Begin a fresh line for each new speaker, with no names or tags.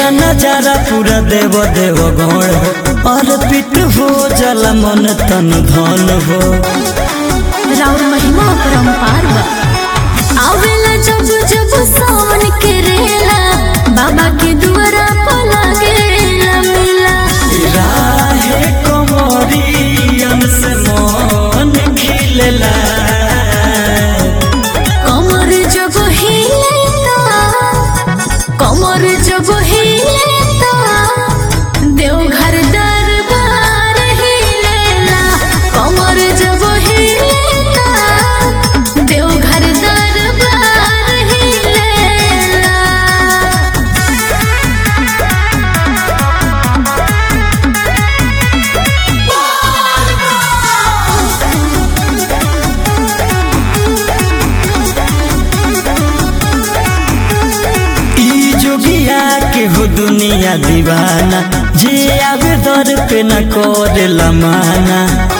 देखेला नजारा पूरा देव देव गौड़ हो और पिट हो जला मन तन धन हो
राउर महिमा परम्पार बा आवेला जब जब सावन के रेला बाबा के दुआरा पर लागेला मेला
राहे कमरियन से मन खिलेला
कमर जब हिलेता कमर जब हिलेता देवघर दरबार हिलेला कमर जब हिलेता देवघर दरबार हिलेला
ई जोगिया के हो दुनिया दीवाना जे आवे दर पे न करेला माना